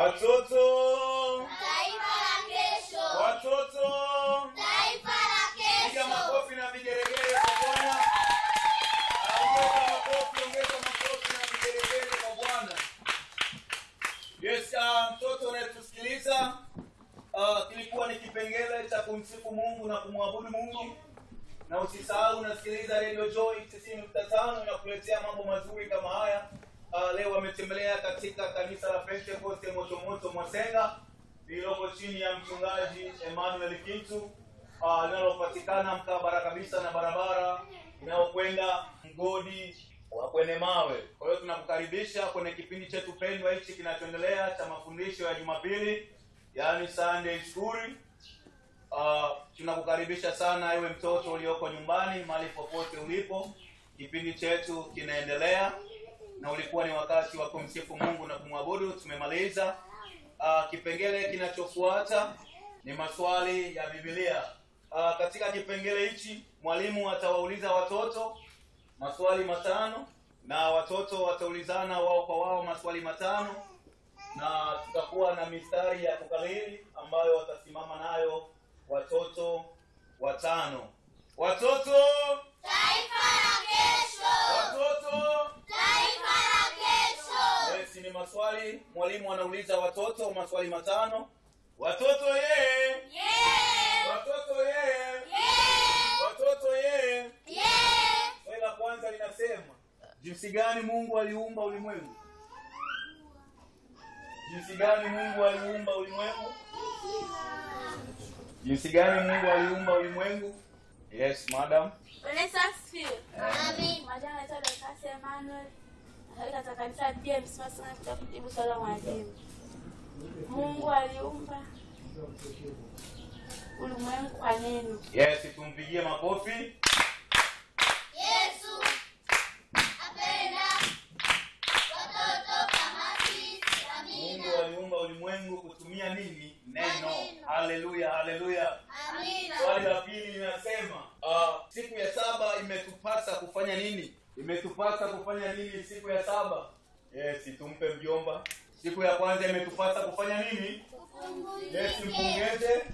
Watoto, Taifa la kesho. watoto, Taifa la piga kesho. makofi na vigelegele kwa Bwana. Ongeza makofi, ongeza makofi na vigelegele kwa Bwana. Yes, ah, mtoto unayetusikiliza, ah, kilikuwa ni kipengele cha kumsifu Mungu na kumwabudu Mungu, na usisahau unasikiliza Radio Joy 90.5 inakuletea mambo mazuri kama haya. Ah, leo wametembelea katika kanisa la Pentecost Motomoto Mwasenga lililoko chini ya mchungaji Emmanuel Kintu ah, linalopatikana mkabara kabisa na barabara inayokwenda mgodi wa kwenye mawe. Kwa hiyo tunakukaribisha kwenye kipindi chetu pendwa hichi kinachoendelea cha mafundisho ya Jumapili, yaani Sunday School. Uh, tunakukaribisha sana ewe mtoto ulioko nyumbani mahali popote ulipo. Kipindi chetu kinaendelea na ulikuwa ni wakati wa kumsifu Mungu na kumwabudu. Tumemaliza. Uh, kipengele kinachofuata ni maswali ya Biblia. Uh, katika kipengele hichi mwalimu atawauliza watoto maswali matano na watoto wataulizana wao kwa wao maswali matano na tutakuwa na mistari ya kukariri ambayo watasimama nayo watoto watano. Watoto, Taifa la kesho. watoto. Taifa la kesho. Yes, ni maswali mwalimu anauliza watoto maswali matano. Watoto ye, Yeah. watoto ye, Yeah. watoto ye. Yeah. Swali la kwanza linasema jinsi gani Mungu aliumba ulimwengu? Jinsi gani Mungu aliumba ulimwengu? Jinsi gani Mungu aliumba ulimwengu? Yes, madam. Bwana Yesu asifiwe. Amen. Majina naitwa Dorcas Emmanuel. Natoka katika kanisa la DMC Masana katika kujibu swali la mwalimu. Mungu aliumba ulimwengu kwa neno. Yes, tumpigie makofi. Yesu apenda watoto kama sisi. Mungu Amina. aliumba ulimwengu kutumia nini? Neno. Maneno. Haleluya, haleluya. Amina. Swali la pili linasema uh, siku ya saba imetupasa kufanya nini? Imetupasa kufanya nini siku ya saba? Yes, tumpe mjomba. Siku ya kwanza imetupasa kufanya nini? Yes, Tupumzike. mpongeze.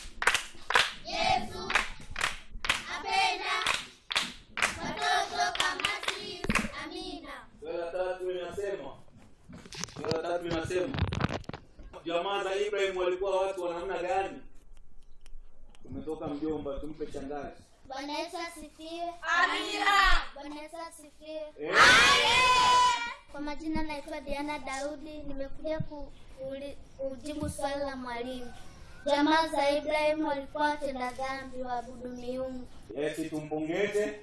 Yesu apenda watoto kama sisi. Amina. Swali la tatu linasema swali la tatu linasema jamaa za Ibrahim walikuwa watu wa namna gani? Tumetoka mjomba, tumpe shangazi. Bwana Yesu asifiwe. Amina. Bwana Yesu asifiwe. Eh, Kwa majina naitwa Diana Daudi, nimekuja ku, kuuli- kujibu swali la mwalimu. Jamaa za Ibrahimu walikuwa watenda dhambi, waabudu miungu. Yes, tumpongeze.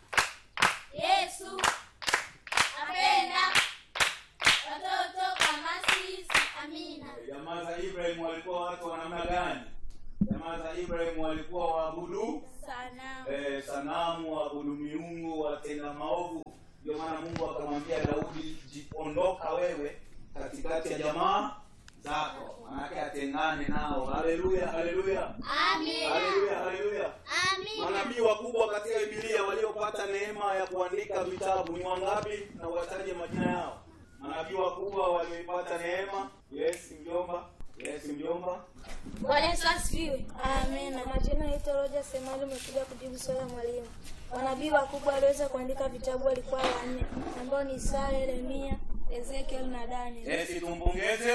Yesu apenda watoto kama sisi. Amina. Jamaa za Ibrahim walikuwa watu wa namna gani? Jamaa za Ibrahim walikuwa waabudu Sana. eh, sanamu, waabudu miungu, watenda maovu. Ndio maana Mungu akamwambia Daudi, jipondoka wewe katikati ya jamaa zako, manake atengane nao. Haleluya, haleluya, Amina. haleluya, haleluya. Amina. Manabii wakubwa katika Biblia waliopata neema ya kuandika vitabu ni wangapi? Na wataje majina yao. Manabii wakubwa walioipata neema. Yes, mjomba. Yes, mjomba. Bwana Yesu asifiwe. Amina. Majina naitwa Roger Semali, umekuja kujibu swali la mwalimu. Manabii wakubwa waliweza kuandika vitabu walikuwa wanne ambao ni Isaya, Yeremia, Ezekiel na Daniel. Yes, tumpongeze.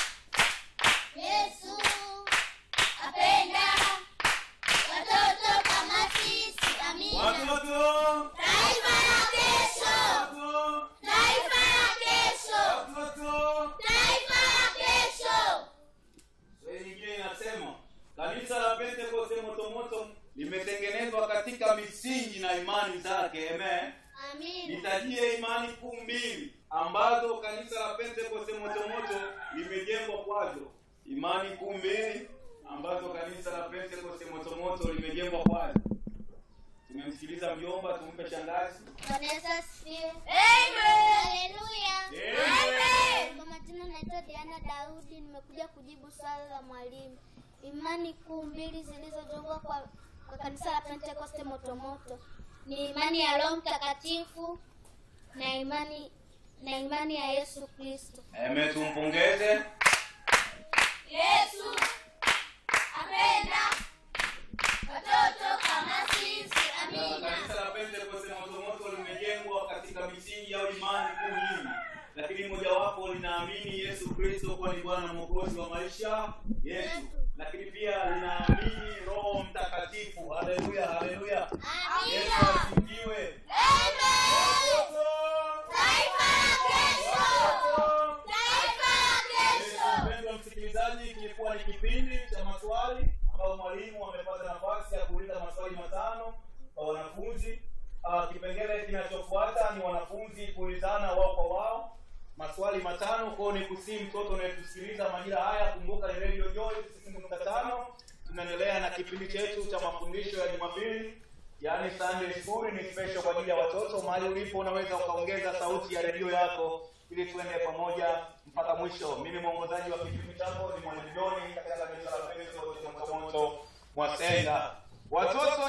Yesu apenda watoto kama sisi. Amina. Watoto. Taifa la kesho. Watoto. Taifa la kesho. Watoto. Taifa la kesho. Swali nyingine inasema kanisa la Pentecost Motomoto limetengenezwa katika misingi na imani zake. Amen. Amina. Nitajie imani kuu mbili ambazo kanisa la Pentecost Motomoto limejengwa kwazo. Imani kuu mbili ambazo kanisa la Pentecost Motomoto limejengwa kwazo. Tumemsikiliza mjomba, tumpe shangazi. Bwana Yesu asifiwe. Amen. Haleluya. Amen. Kwa majina naitwa Diana Daudi, nimekuja kujibu swali la mwalimu. Imani kuu mbili zilizojengwa kwa, kwa kanisa la Pentekoste Motomoto ni imani ya Roho Mtakatifu na imani na imani ya Yesu Kristo. Amen, tumpongeze. ambalo linaamini Yesu Kristo kuwa ni Bwana na Mwokozi wa maisha yetu, lakini pia linaamini Roho Mtakatifu. Haleluya, haleluya, Yesu asifiwe. Watoto, watoto. Mpendwa msikilizaji, kilikuwa ni kipindi cha maswali ambao mwalimu amepata nafasi ya kuuliza maswali matano kwa wanafunzi. Uh, kipengele kinachofuata ni wanafunzi kuulizana wao kwa wao maswali matano. Kwao ni kusii mtoto unayetusikiliza majira haya, kumbuka ni Radio Joy tisini nukta tano. Tunaendelea na kipindi chetu cha mafundisho ya Jumapili, yaani Sunday School. Ni special kwa ajili ya watoto. Mahali ulipo unaweza ukaongeza sauti ya redio yako ili tuende pamoja mpaka mwisho. Mimi mwongozaji wa kipindi chako ni Mwalimu Joni katika kanisa la Pentekoste Motomoto Mwasenga. Watoto